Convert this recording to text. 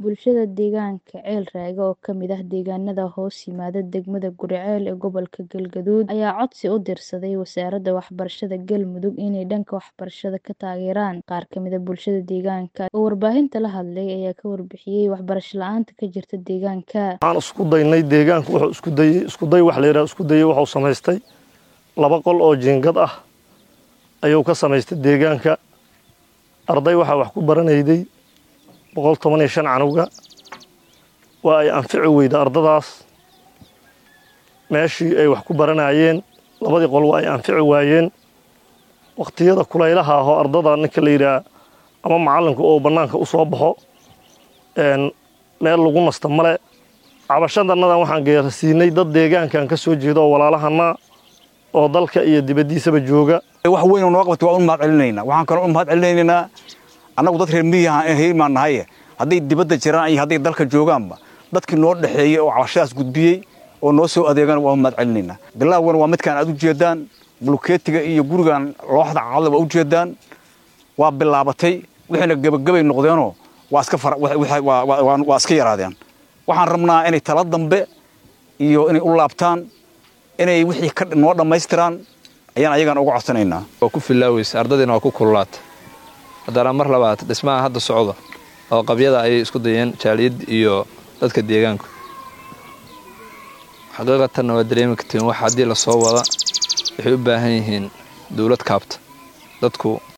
Bulshada deegaanka Ceel Raage oo ka mid ah deegaanada hoos yimaada degmada Guriceel ee gobolka Galgaduud ayaa codsi u dirsaday Wasaaradda Waxbarashada Galmudug inay dhanka waxbarashada ka taageeraan. Qaar ka mid ah bulshada deegaanka oo warbaahinta la hadlay ayaa ka warbixiyay waxbarasho la'aanta ka jirta deegaanka. waxaan isku daynay deegaanku wuxuu isku dayay isku day wax la yidhaha isku dayay wuxuu samaystay laba qol oo jiingad ah ayuu ka samaystay deegaanka arday waxaa wax ku baranayday boqol toban iyo shan canuga waa ay anfici weyda ardadaas meeshii ay wax ku baranayeen labadii qol waa ay anfici waayeen waqtiyada kulaylaha ahoo ardada ninka la yidhaha ama macalinku oo bannaanka u soo baxo meel lagu nasta male cabashadanadan waxaan geerasiinay dad deegaankan ka soo jeeda oo walaalahana oo dalka iyo dibaddiisaba jooga wax weyn oo noo qabtay waan u mahad celinaynaa waxaan kaloo u mahad celinaynaa annagu dad reer miyiga hiimaan nahaye hadday dibadda jiraan iyo hadday dalka joogaanba dadkii noo dhexeeyey oo cabashadaas gudbiyey oo noo soo adeegaan waan u mahad celinaynaa bilaawgan waa midkaan aad u jeedaan bulkeetiga iyo gurigan looxda caalada waa u jeedaan waa bilaabatay wixiina gebagabay noqdeenoo waa iska waa iska yaraadeen waxaan rabnaa inay tala dambe iyo inay u laabtaan inay wixii ka noo dhammaystiraan ayaan ayagan uga codsanaynaa waa ku filaaweysa ardadiina waa ku kululaata haddana mar labaad dhismaha hadda socda oo qabyada ayay isku dayeen jaaliyad iyo dadka deegaanku xaqiiqatanna waa dareemi kartiin wax haddii lasoo wada waxay u baahan yihiin dowlad kaabta dadku